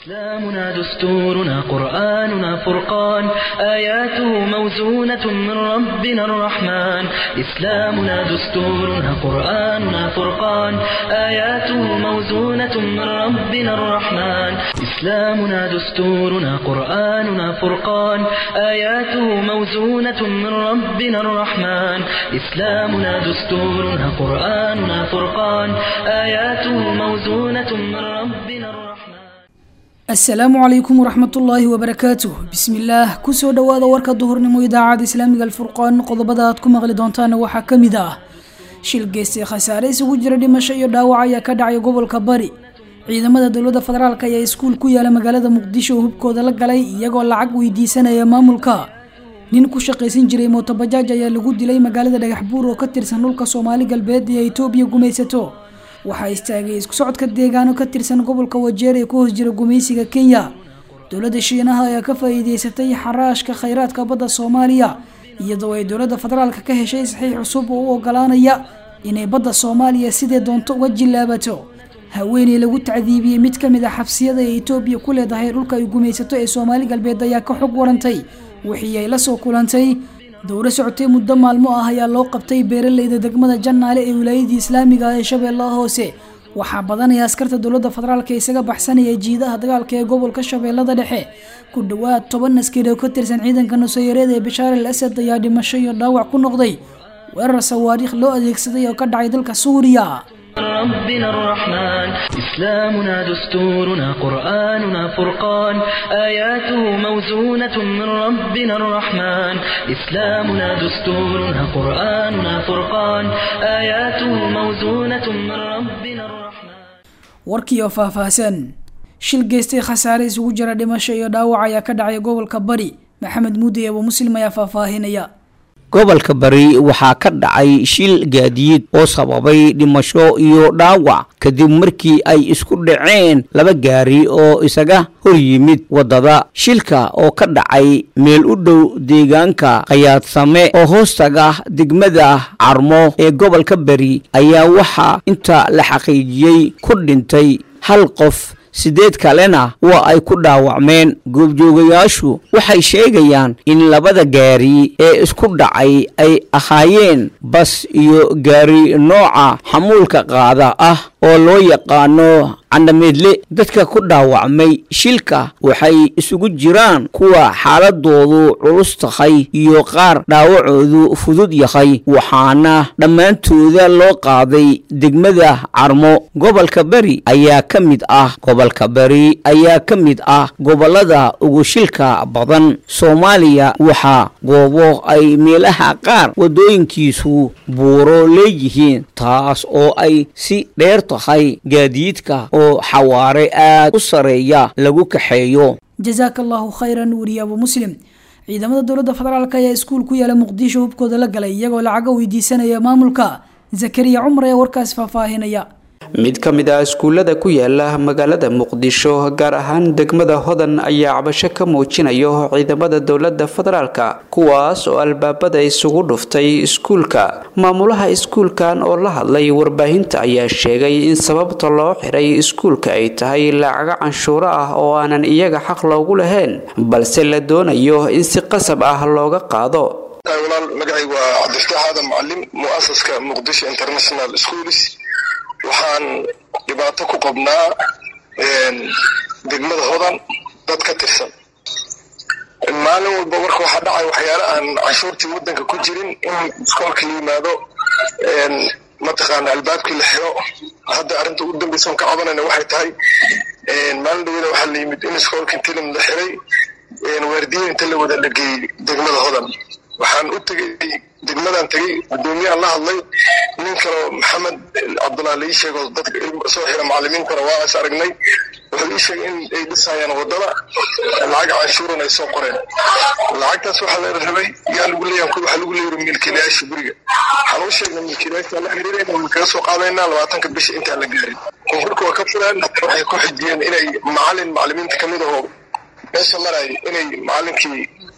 إسلامنا دستورنا قرآننا فرقان آياته موزونة من ربنا الرحمن إسلامنا دستورنا قرآننا فرقان آياته موزونة من ربنا الرحمن إسلامنا دستورنا قرآننا فرقان آياته موزونة من ربنا الرحمن إسلامنا دستورنا قرآننا فرقان آياته موزونة من ربنا الرحمن asalaamu calaykum waraxmatullaahi wabarakaatuh bismillaah kusoo dhowaada warka duhurnimo idaacada islaamiga alfurqaan qodobada aad ku maqli doontaana waxaa ka mid ah shil geystay khasaare isugu jira dhimasho iyo dhaawac ayaa ka dhacay gobolka bari ciidamada dowladda federaalk ayaa iskuul ku yaala magaalada muqdisho oo hubkooda la galay iyagoo lacag weydiisanaya maamulka nin ku shaqaysan jiray mootobajaaj ayaa lagu dilay magaalada dhagaxbuur oo ka tirsan dhulka soomaali galbeed ee itoobiya gumaysato waxaa istaagay isku socodka deegaano ka tirsan gobolka wajeer ee ku hoos jira gumaysiga kenya dowladda shiinaha ayaa ka faa'iideysatay xaraashka khayraadka badda soomaaliya iyadoo ay dowladda federaalka ka heshay saxiix cusub oo u ogolaanaya inay badda soomaaliya sidee doonto uga jillaabato haweeney lagu tacdiibiyey mid ka mid a xabsiyada ee itoobiya ku leedahay dhulka ay gumaysato ee soomaali galbeed ayaa ka xog warantay wixii ay la soo kulantay dowro socotay muddo maalmo ah ayaa loo qabtay beeraleyda degmada jannaale ee wilaayadii islaamiga ah ee shabeellaha hoose waxaa badanaya askarta dowladda federaalk isaga baxsanaya jiidaha dagaalka ee gobolka shabeellada dhexe ku dhowaad toban askari oo ka tirsan ciidanka nusayreed ee bashaar al asad ayaa dhimasho iyo dhaawac ku noqday weerar sawaariikh loo adeegsaday oo ka dhacay dalka suuriya ربنا الرحمن إسلامنا دستورنا قرآننا فرقان آياته موزونة من ربنا الرحمن إسلامنا دستورنا قرآننا فرقان آياته موزونة من ربنا الرحمن warkii oo faahfaahsan shil geystay khasaare isugu jira dhimasho iyo dhaawac ayaa ka dhacay gobolka bari maxamed muudi abo muslim ayaa faahfaahinaya gobolka bari waxaa ka dhacay shil gaadiid oo sababay dhimasho iyo dhaawac kadib markii ay isku dhaceen laba gaari oo isaga hor yimid waddada shilka oo ka dhacay meel u dhow deegaanka khayaadsame oo hoostaga degmada carmo ee gobolka bari ayaa waxaa inta la xaqiijiyey ku dhintay hal qof sideed kalena waa ay ku dhaawacmeen goobjoogayaashu waxay sheegayaan in labada gaari ee isku dhacay ay ahaayeen bas iyo gaari nooca xamuulka qaada ah oo loo yaqaano candhameedle dadka ku dhaawacmay shilka waxay isugu jiraan kuwa xaaladoodu culus tahay iyo qaar dhaawacoodu fudud yahay waxaana dhammaantooda loo qaaday degmada carmo gobolka beri ayaa ka mid ah gobolka beri ayaa ka mid ah gobolada ugu shilka badan soomaaliya waxaa goobo ay meelaha qaar waddooyinkiisu buuro leeyihiin taas oo ay si dheer tahay gaadiidka oo xawaare aad u sareeya lagu kaxeeyo jasaaka allahu khayran weriye abu muslim ciidamada dowladda federaalk ayaa iskuul ku yaala muqdisho hubkooda la galay iyagoo lacaga weydiisanaya maamulka zakariya cumar ee warkaas faahfaahinaya mid ka mid ah iskuullada ku yaala magaalada muqdisho gaar ahaan degmada hodan ayaa cabasho ka muujinayo ciidamada dowladda federaalka kuwaas oo albaabada isugu dhuftay iskuulka maamulaha iskuulkan oo la hadlay warbaahinta ayaa sheegay in sababta loo xiray iskuulka ay tahay lacago canshuuro ah oo aanan iyaga xaq loogu lahayn balse la doonayo in si qasab ah looga qaado walaal magacaygu waa cabdifataax aadan mucalim muasaska muqdisho international schools waxaan dhibaato ku qabnaa degmada hodan dad ka tirsan maalin walba marka waxaa dhacay waxyaale aan canshuurtii waddanka ku jirin in iskoolka la yimaado mataqaana albaabkii la xiro hadda arrinta ugu dambeysa on ka cabanayna waxay tahay maalin dhawada waxaa la yimid in iskoolka tilim la xiray waardiyin inta la wada la geeyey degmada hodan waxaan u tegey degmadan tegey guddoomiyahan la hadlay nin kaleo maxamed cabdullah la ii sheego dadka soo xira macalimiintana waa is aragnay wuxuu ii sheegay in ay dhisayaan waddada lacag canshuuran ay soo qoreen lacagtaas waxaa la rabay yaa lagu leeyahay waxaa lagu leeyahay milkiilayaasha guriga waxaan u sheegnay milkiilayaasha la xiriirayna waan kaga soo qaadaynaa labaatanka bisha intaan la gaarin konkurka waa ka furaan waxay ku xijiyeen inay macalin macalimiinta kamid ahoo meesha maraya inay macalinkii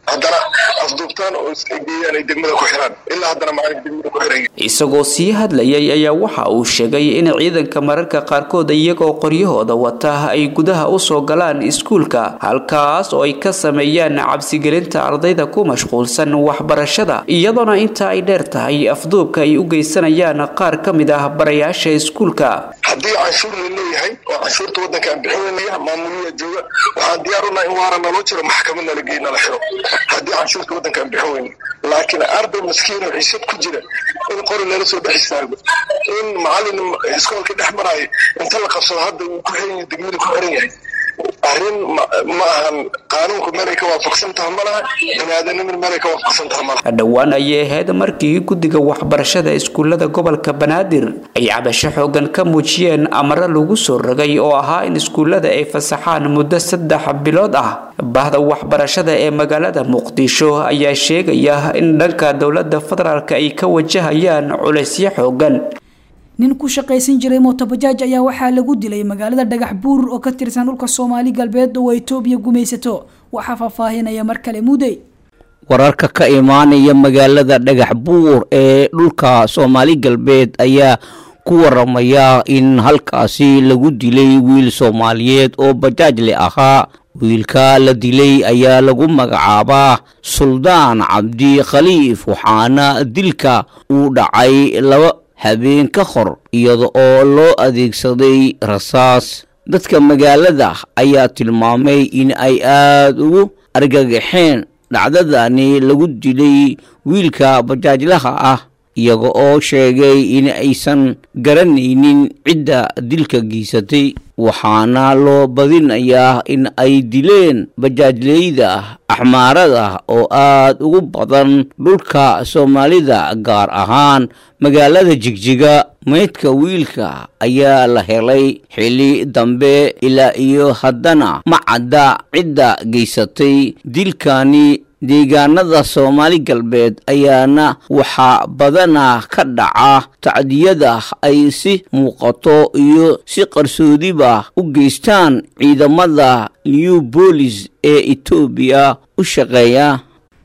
haddana afduubtaan oo geeyaan ay degmada ku xiraan ilaa haddana macalinka degmada ku xiran isagoo sii hadlayay ayaa waxa uu sheegay in ciidanka mararka qaarkood iyagoo qoryahooda wata ay gudaha usoo galaan iskuulka halkaas oo ay ka sameeyaan cabsigelinta ardayda ku mashquulsan waxbarashada iyadoona inta ay dheer tahay afduubka ay u geysanayaan qaar ka mid ah barayaasha iskuulka haddii canshuur la leeyahay oo canshuurta waddanka aan bixinanaya maamuliya jooga waxaan diyaar unahay in waara naloo jiro maxkamad nala geey nala xiro haddii canshuurta waddanka aan bixin weyne laakiin arday maskiin oo xiisad ku jira in qori lala soo dhex istaago in macallin iskoolka dhex maraayo inta la qabsado hadda uu ku xiran yahay degmada ku xiran yahay arrin ma ahan qaanuunku meelay ka waafaqsan taha ma laha baniaadanimin meelay ka waafaqsan taha ma laha dhowaan ayay ahayd markii guddiga waxbarashada iskuullada gobolka banaadir ay cabasho xoogan ka muujiyeen amaro lagu soo rogay oo ahaa in iskuullada ay fasaxaan muddo saddex bilood ah bahda waxbarashada ee magaalada muqdisho ayaa sheegaya in dhanka dowladda federaalk ay ka wajahayaan culaysyo xoogan nin ku shaqaysan jiray mootobajaaj ayaa waxaa lagu dilay magaalada dhagax buur oo ka tirsan dhulka soomaali galbeed oo etoobiya gumaysato waxaa faahfaahinaya mar kale mudey wararka ka imaanaya magaalada dhagax buur ee dhulka soomaali galbeed ayaa ku waramaya in halkaasi lagu dilay wiil soomaaliyeed oo bajaajle ahaa wiilka la dilay ayaa lagu magacaabaa suldaan cabdi khaliif waxaana dilka uu dhacay laba habeen ka hor iyada oo loo adeegsaday rasaas dadka magaalada ayaa tilmaamay in ay aada ugu argagaxeen dhacdadani lagu dilay wiilka bajaajlaha ah iyaga oo sheegay in aysan garanaynin cidda dilka geysatay waxaana loo badinayaa in ay dileen bajaajleyda axmaarada oo aada ugu badan dhulka soomaalida gaar ahaan magaalada jigjiga meydka wiilka ayaa la helay xili dambe ilaa iyo haddana ma cadda cidda geysatay dilkani deegaanada soomaali galbeed ayaana waxaa badana ka dhaca tacdiyada ay si muuqato iyo si qarsoodiba u geystaan ciidamada new bolis ee etoobiya u shaqeeya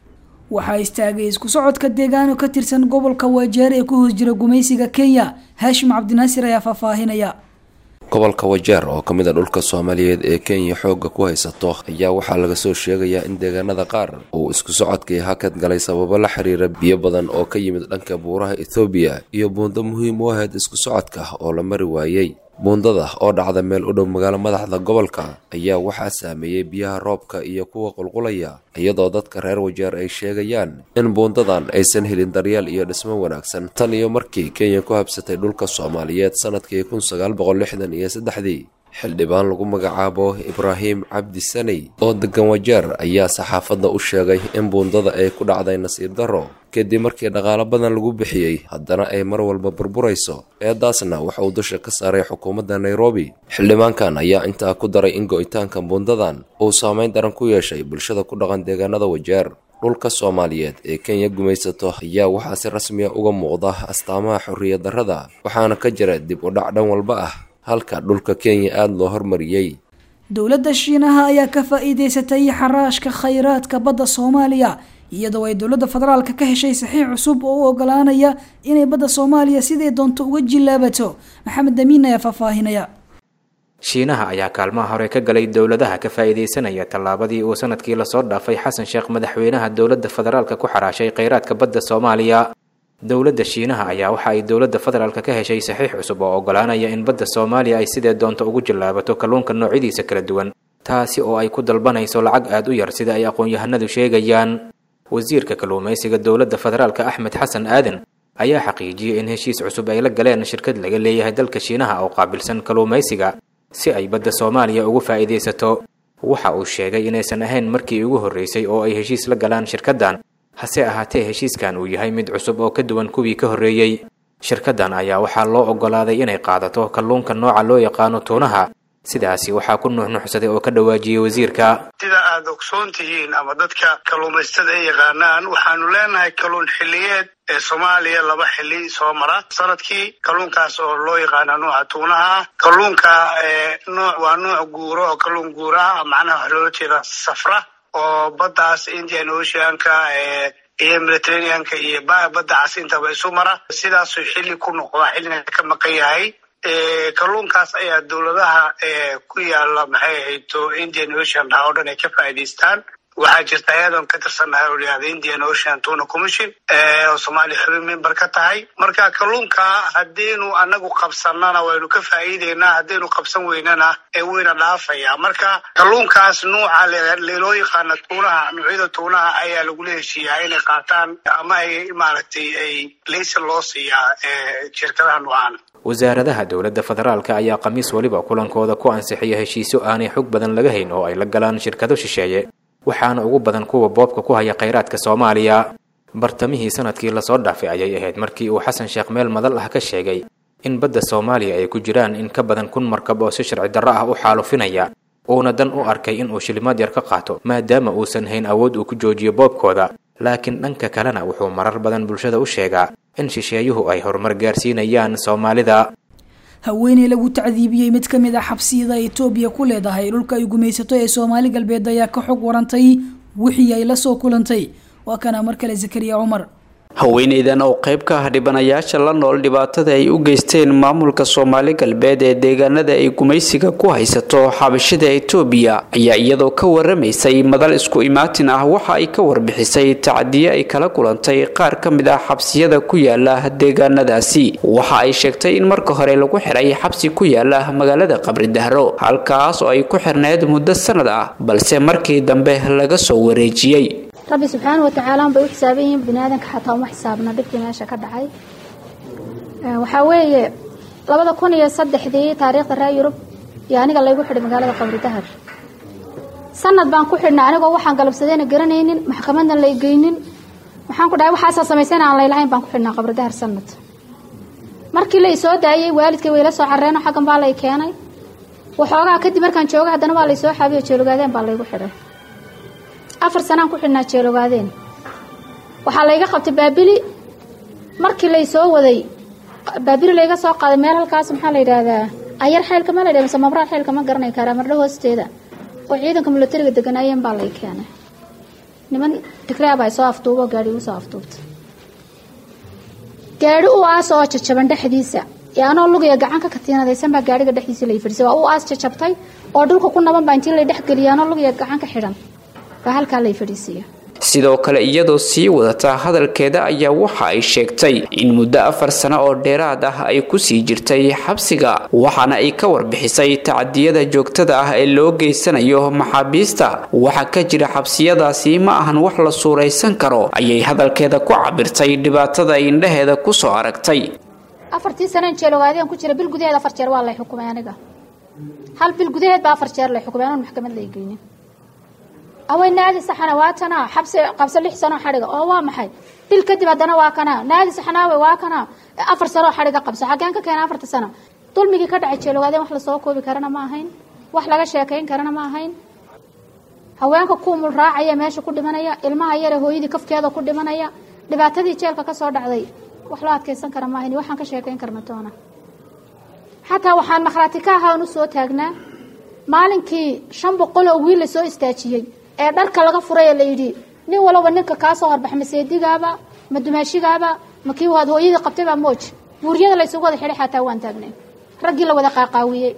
waxaa istaagay isku socodka deegaano ka tirsan gobolka wajeer ee ku hoos jira gumaysiga kenya haashim cabdinaasir ayaa faahfaahinaya gobolka wajeer oo ka mid a dhulka soomaaliyeed ee kenya xoogga ku haysato ayaa waxaa laga soo sheegayaa in deegaanada qaar uu isku socodkii hakad galay sababo la xiriira biyo badan oo ka yimid dhanka buuraha ethoobiya iyo buundo muhiim u ahayd isku socodka oo la mari waayey buundada oo dhacda meel u dhow magaalo madaxda gobolka ayaa waxaa saameeyey biyaha roobka iyo kuwa qulqulaya iyadoo dadka reer wajeer ay sheegayaan in buundadan aysan helin daryeel iyo dhismo wanaagsan tan iyo markii kenya ku habsatay dhulka soomaaliyeed sanadkii kun sagaal boqol lixdan iyo saddexdii xildhibaan lagu magacaabo ibraahim cabdi saney oo degan wajeer ayaa saxaafadda u sheegay in buundada ay ku dhacday nasiib darro kadib markii dhaqaalo badan lagu bixiyey haddana ay mar walba burburayso eedaasna waxa uu dusha ka saaray xukuumadda nairobi xildhibaankan ayaa intaa ku daray in go'itaanka buundadan uu saameyn daran ku yeeshay bulshada ku dhaqan deegaanada wajeer dhulka soomaaliyeed ee kenya gumaysato ayaa waxaa si rasmiya uga muuqda astaamaha xorriyad darrada waxaana ka jira dib u dhac dhan walba ah halka dhulka kenya aada loo hormariyey dowladda shiinaha ayaa ka faa-iideysatay xaraashka khayraadka badda soomaaliya iyadoo ay dowladda federaalka ka heshay saxiix cusub oo u ogolaanaya inay badda soomaaliya siday doonto uga jilaabato maxamed damiin ayaa faahfaahinaya shiinaha ayaa kaalmaha hore ka galay dowladaha ka faa-iideysanaya tallaabadii uu sanadkii lasoo dhaafay xasan sheekh madaxweynaha dowladda federaalka ku xaraashay kheyraadka badda soomaaliya dowladda shiinaha ayaa waxa ay dowladda federaalka ka heshay saxiix cusub oo ogolaanaya in badda soomaaliya ay sidee doonto ugu jallaabato kalluunka noocyadiisa kala duwan taasi oo ay ku dalbanayso lacag aada u yar sida ay aqoon-yahanadu sheegayaan wasiirka kalluumaysiga dowladda federaalka axmed xasan aadan ayaa xaqiijiyey in heshiis cusub ay la galeen shirkad laga leeyahay dalka shiinaha oo qaabilsan kalluumaysiga si ay badda soomaaliya ugu faa'iidaysato waxa uu sheegay inaysan ahayn markii ugu horreysay oo ay heshiis la galaan shirkaddan hase ahaatee heshiiskan uu yahay mid cusub oo ka duwan kuwii ka horreeyey shirkaddan ayaa waxaa loo oggolaaday inay qaadato kalluunka nooca loo yaqaano tuunaha sidaasi waxaa ku nuuxnuuxsaday oo ka dhawaajiyey wasiirka sida aad ogsoon tihiin ama dadka kalluumaystada ay yaqaanaan waxaanu leenahay kalluun xilliyeed ee soomaaliya laba xilli soo mara sanadkii kalluunkaas oo loo yaqaana nuuca tuunaha kalluunka nuuc waa nuuc guuro oo kalluun guura ah macnaha waxa loola jeeda safra oo baddaas indian oceanka iyo mediterraneanka iyo badda cas intaba isu mara sidaasuu xilli ku noqdaa xillina ka maqan yahay kalluunkaas ayaa dowladaha ku yaala maxay ahayto indian ocean dhaha oo dhan ay ka faa'idaystaan waxaa jirta ayadoon ka tirsannahay oo layihahda indian ocean tuna commission oo soomaaliya xubin member ka tahay marka kalluunka haddiinu anagu qabsanana waynu ka faa'iideynaa haddaynu qabsan weynana ee weyna dhaafaya marka kalluunkaas nuuca loo yaqaana tuunaha nuucyada tuunaha ayaa lagula heshiiyaa inay qaataan ama ay maaragtay ay laysan loo siiyaa shirkadaha nuucaan wasaaradaha dowladda federaalka ayaa khamiis weliba kulankooda ku ansixiya heshiisyo aanay xog badan laga hayn oo ay la galaan shirkado shisheeye waxaana ugu badan kuwa boobka ku haya khayraadka soomaaliya bartamihii sanadkii lasoo dhaafay ayay ahayd markii uu xasan sheekh meel madal ah ka sheegay in badda soomaaliya ay ku jiraan in ka badan kun markab oo si sharci darro ah u xaalufinaya uuna dan u arkay inuu shilimaad yar ka qaato maadaama uusan hayn awood uu ku joojiyo boobkooda laakiin dhanka kalena wuxuu marar badan bulshada u sheegaa in shisheeyuhu ay horumar gaarsiinayaan soomaalida haweeney lagu tacdiibiyey mid ka mid ah xabsiyada etoobiya ku leedahay dhulka ay gumaysato ee soomaali galbeed ayaa ka xog warantay wixii ay la soo kulantay waa kana mar kale zakariya cumar haweeneydan oo qayb ka ah dhibanayaasha la nool dhibaatada ay u geysteen maamulka soomaali galbeed ee deegaanada ay gumaysiga ku haysato xabashida etoobiya ayaa iyadoo ka waramaysay madal isku imaatin ah waxa ay ka warbixisay tacdiye ay kala kulantay qaar ka mid ah xabsiyada ku yaala deegaanadaasi waxa ay sheegtay in marka hore lagu xiray xabsi ku yaala magaalada qabridahro halkaas oo ay ku xirneyd muddo sanad ah balse markii dambe laga soo wareejiyey rabbi subxaana watacaala unbay u xisaaban yihiin biniaadanka xataa uma xisaabna dhibkii meesha ka dhacay waxaa weeye labada kun iyo saddexdii taariikhda reer yurub iyo aniga laygu xidhay magaalada qabri dahar sanad baan ku xidhnay anigoo waxaan galabsadeyna garanaynin maxkamadna lay geynin waxaan ku dhahay waxaasaa samaysayna aan laylahayn baan ku xidhnaa qabri dahar sanad markii lay soo daayey waalidkay wayla soo carreeno xaggan baa lay keenay waxoogaa kadib markaan jooga haddana waa lay soo xaabiyo jeelogaadeen baa laygu xidhay afar sanaan ku xidhnaa jeelogaadeen waxaa layga qabtay baabili markii lay soo waday baabili layga soo qaaday meel halkaas maxaa la yidhaahdaa ayar xeylka ma la yidhah mise mabraar xeylka ma garanay karaa mardho hoosteeda oo ciidanka milatariga deganaayeen baa lay keenay niman tigraab ay soo afduubo gaadhi ugu soo afduubtay gaadhi u aas oo jajaban dhexdiisa ee anoo lugaya gacan ka katiinadaysan baa gaadhiga dhexdiisa lay fadhisay waa u aas jajabtay oo dhulka ku naban baa intii lay dhexgeliya anoo lugaya gacan ka xidhan baa halkaa lay fadhiisiiya sidoo kale iyadoo sii wadata hadalkeeda ayaa waxa ay sheegtay in muddo afar sano oo dheeraad ah ay kusii jirtay xabsiga waxaana ay ka warbixisay tacadiyada joogtada ah ee loo geysanayo maxaabiista waxa ka jira xabsiyadaasi ma ahan wax la suuraysan karo ayay hadalkeeda ku cabirtay dhibaatada ay indhaheeda kusoo aragtay afartii sanaan jeelogaadeen ku jira bil gudaheed afar jeer waa lay xukumay aniga hal bil gudaheed baa afar jeer lay xukumay anoon maxkamad lay geynin awey naadi saxana waa tanaa xabsi qabso lix sanoo xadhiga oo waa maxay bil kadib haddana waa kanaa naadi saxnaawe waa kanaa afar sanoo xadhiga qabso xaggeen ka keena afarta sano dulmigii ka dhacay jeelogaadeen wax lasoo koobi karana ma ahayn wax laga sheekayn karana ma ahayn haweenka kuumul raacaya meesha ku dhimanaya ilmaha yare hooyadii kafkeeda ku dhimanaya dhibaatadii jeelka ka soo dhacday wax loo adkaysan kara ma ahayn waxaan ka sheekayn karna toona xataa waxaan makhraati ka ahaan u soo taagnaa maalinkii shan boqol oo wiil lasoo istaajiyey ee dharka laga furay la yidhi nin walaba ninka kaa soo horbax ma seedigaaba ma dumaashigaaba ma kii waad hooyadii qabtaybaa mooj buuryada laysugu wada xidhay xataa waan taagnay raggii la wada qaaqaawiyey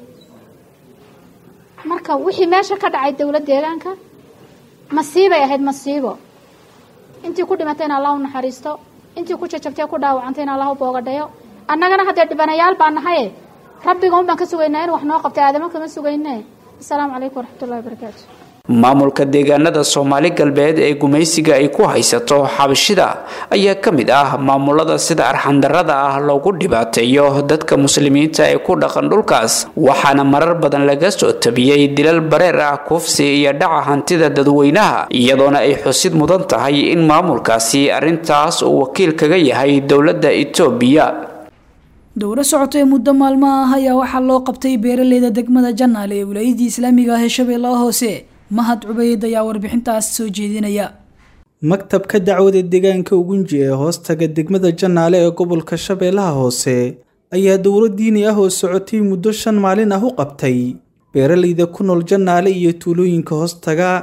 marka wixii meesha ka dhacay dowlad deegaanka masiibay ahayd masiibo intii ku dhimatayna allah u naxariisto intii ku jajabtay ku dhaawacantayna allah u boogadhayo annagana haddee dhibanayaal baa nahaye rabbiga un baan ka sugaynaa in wax noo qabtay aadamo kama sugayne asalaamu calaykum waraxmatullahi wabarakaatu maamulka deegaanada soomaali galbeed ee gumaysiga ay ku haysato xabashida ayaa ka mid ah maamulada sida arxandarada ah loogu dhibaateeyo dadka muslimiinta ee ku dhaqan dhulkaas waxaana marar badan laga soo tabiyey dilal bareer ah kufsi iyo dhaca hantida dadweynaha iyadoona ay xusid mudan tahay in maamulkaasi arrintaas uu wakiil kaga yahay dowladda itoobiya dowro socotay muddo maalmo ah ayaa waxaa loo qabtay beeraleyda degmada janaal ee wilaayadii islaamiga ah ee shabeellaha hoose mahad cubeyd ayaa warbixintaas soo jeedinaya maktabka dacwada deegaanka ugunji ee hoostaga degmada janaale ee gobolka shabeellaha hoose ayaa dowro diini ah oo socotay muddo shan maalin ah u qabtay beeraleyda ku nool janaale iyo tuulooyinka hoostaga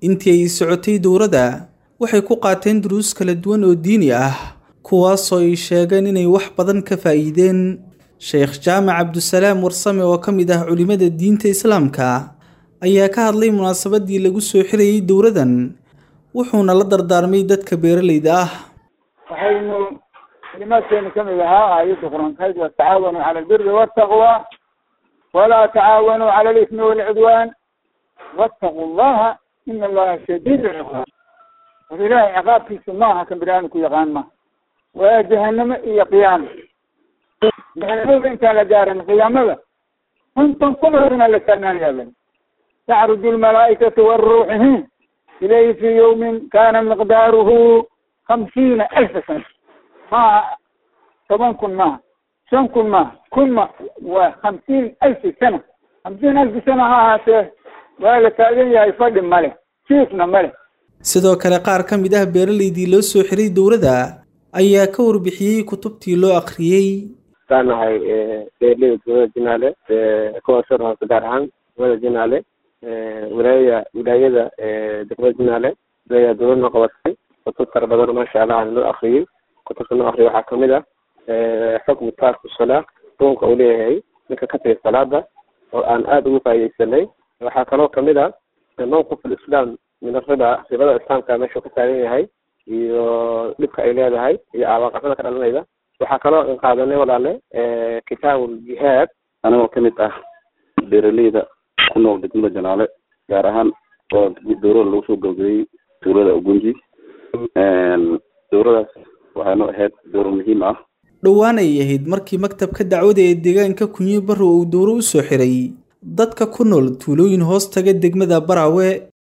intii ay socotay dowladda waxay ku qaateen duruus kala duwan oo diini ah kuwaasoo ay sheegeen inay wax badan ka faa'iideen sheekh jaamac cabdusalaam warsame oo ka mid ah culimmada diinta islaamka ayaa ka hadlay munaasabadii lagu soo xirayay dowladan wuxuuna la dardaarmay dadka beeralayda ah waxaynu kalimaadkeena ka mid ahaa aayadda qur-aankayd watacaawanuu cala albiri waltaqwa walaa tacaawanuu cala alismi walcudwaan wattaqu llaha ina allaha shadiid lciqaab war ilaahay ciqaabkiisa maaha kan bini aadamku yaqaan maha waa jahanamo iyo qiyaama jahanamada intaan la gaarin qiyaamada konton kunaina la taagnaanyaaba tacruju lmalaa'ikatu waruuxihim ilayhi fi yawmin kana miqdaaruhu hamsiina alfa sana maaha toban kun maaha shan kun maaha kun ma waa hamsiin alfi sana hamsiin alfi sana ha ahaatee waa la taagan yahay fadhi male jiifna male sidoo kale qaar ka mid ah beeralaydii loo soo xiray dowladda ayaa ka warbixiyey kutubtii loo akhriyey waxaan nahay beeraleyda dowlada jinaale kuwa soo hoose gaar ahaan dowlada jinaale wilaayada wilaayada degmada jinaale ayaa dowlad noo qabatay kutub fara badan maasha allah aan noo akriyey kutubta noo akriya waxaa kamid ah xukmu taarku salaa xukunka uu leeyahay ninka ka tagay salaada oo aan aada ugu faa'idaysanay waxaa kaloo kamid ah mawqif alislaam min arriba ribada islaamka meeshuu ka taagan yahay iyo dhibka ay leedahay iyo aabaqaxada ka dhalanayda waxaa kaloo in qaadanay walaale kitaabu ljihaad anigoo kamid ah beeraleyda ku nool degmada janaale gaar ahaan oo dowlada lagu soo gabagabeyey dowlada ugunji dowladaas waxaynu ahayd dowla muhiim ah dhowaan ay ahayd markii maktabka dacwada ee deegaanka kunyi barrow uu dowro u soo xiray dadka ku nool tuulooyin hoos taga degmada baraawe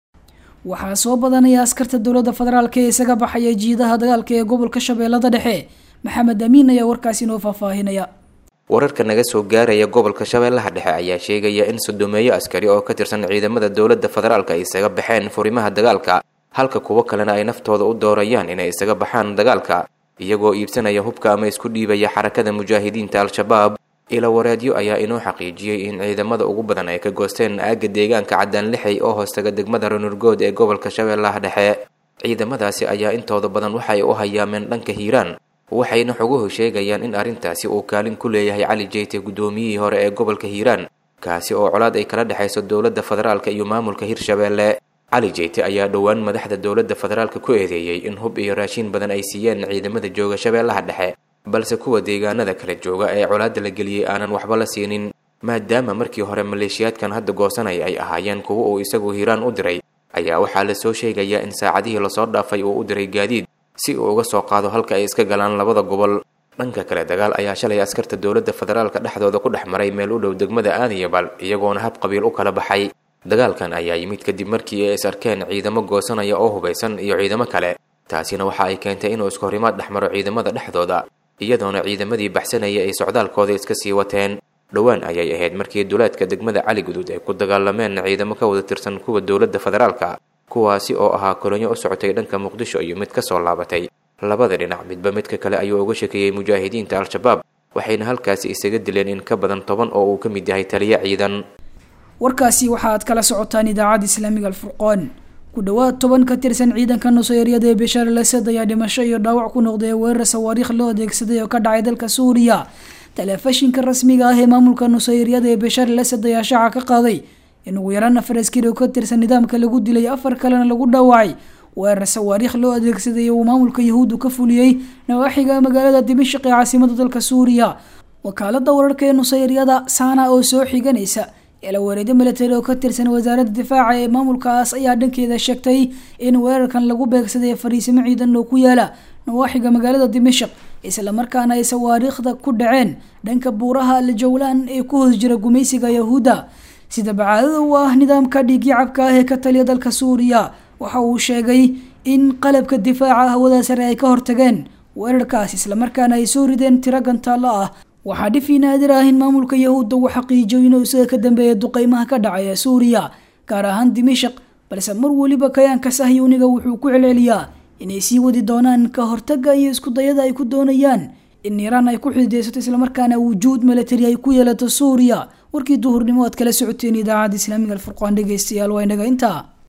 waxaa soo badanaya askarta dowladda federaalk ee isaga baxaya jiidaha dagaalka ee gobolka shabeellada dhexe maxamed amiin ayaa warkaasi inoo faahfaahinaya wararka naga soo gaaraya gobolka shabeellaha dhexe ayaa sheegaya in sodomeeyo askari oo ka tirsan ciidamada dowladda federaalk ay isaga baxeen furimaha dagaalka halka kuwo kalena ay naftooda u doorayaan inay isaga baxaan dagaalka iyagoo iibsanaya hubka ama isku dhiibaya xarakada mujaahidiinta al-shabaab ila wareedyo ayaa inoo xaqiijiyey in ciidamada ugu badan ay ka goosteen aagga deegaanka caddaan lixay oo hoostaga degmada ranurgood ee gobolka shabeellaha dhexe ciidamadaasi ayaa intooda badan waxay u hayaameen dhanka hiiraan waxayna xoguhu sheegayaan in arrintaasi uu kaalin ku leeyahay cali jeyte guddoomiyihii hore ee gobolka hiiraan kaasi oo colaad ay kala dhexayso dowladda federaalka iyo maamulka hirshabeelle cali jeyte ayaa dhowaan madaxda dowladda federaalka ku eedeeyey in hub iyo raashiin badan ay siiyeen ciidamada jooga shabeellaha dhexe balse kuwa deegaanada kala jooga ee colaadda la geliyey aanan waxba la siinin maadaama markii hore maleeshiyaadkan hadda goosanaya ay ahaayeen kuwa uu isagu hiiraan u diray ayaa waxaa lasoo sheegayaa in saacadihii lasoo dhaafay uu u diray gaadiid si uu uga soo qaado halka ay iska galaan labada gobol dhanka kale dagaal ayaa shalay askarta dowladda federaalka dhexdooda ku dhex maray meel u dhow degmada aadiyabal iyagoona hab qabiil u kala baxay dagaalkan ayaa yimid kadib markii ay is arkeen ciidamo goosanaya oo hubaysan iyo ciidamo kale taasina waxa ay keentay inuu iskahorimaad dhex maro ciidamada dhexdooda iyadoona ciidamadii baxsanaya ay socdaalkooda iska sii wateen dhowaan ayay ahayd markii duleedka degmada cali guduud ay ku dagaalameen ciidamo ka wada tirsan kuwa dowladda federaalka kuwaasi oo ahaa kolonyo u socotay dhanka muqdisho iyo mid ka soo laabatay labada dhinac midba midka kale ayuu uga shekeeyey mujaahidiinta al-shabaab waxayna halkaasi isaga dileen in ka badan toban oo uu ka mid yahay taliyo ciidan warkaasi waxa aad kala socotaan idaacadda islaamiga alfurqoon ku dhowaad toban ka tirsan ciidanka nusayryada ee bishar lasad ayaa dhimasho iyo dhaawac ku noqday weerar sawaariikh loo adeegsaday oo ka dhacay dalka suuriya telefishinka rasmiga ah ee maamulka nusayryada ee bishar lasad ayaa shaaca ka qaaday in ugu yaraan afar askari oo ka tirsan nidaamka lagu dilay afar kalena lagu dhaawacay weerar sawaariikh loo adeegsaday uu maamulka yahuuddu ka fuliyey nawaaxiga magaalada dimashq ee caasimada dalka suuriya wakaalada wararka ee nusayryada saana oo soo xiganaysa eelawareedyo milatari oo ka tirsan wasaaradda difaaca ee maamulkaas ayaa dhankeeda sheegtay in weerarkan lagu beegsaday fariisimo ciidan oo ku yaala nawaaxiga magaalada dimashq islamarkaana ay sawaariikhda ku dhaceen dhanka buuraha aljawlaan ee ku hoos jira gumaysiga yahuudda sida bacaadada u ah nidaamka dhiigyacabka ah ee ka taliya dalka suuriya waxa uu sheegay in qalabka difaaca hawada sare ay ka hortageen weerarkaas islamarkaana ay soo rideen tiro gantaallo ah waxaa dhifi naadir ah in maamulka yahuudda uu xaqiijiyo inuu isaga ka dambeeya duqeymaha ka dhacaya suuriya gaar ahaan dimashq balse mar weliba kayaanka sahyuuniga wuxuu ku celceliyaa inay sii wadi doonaan ka hortaga iyo isku dayada ay ku doonayaan in iiraan ay ku xidideysato islamarkaana wujuud milatari ay ku yeelato suuriya warkii duhurnimo aad kala socoteen idaacadda islaamiga alfurqaan dhegeystayaal waa inaga intaa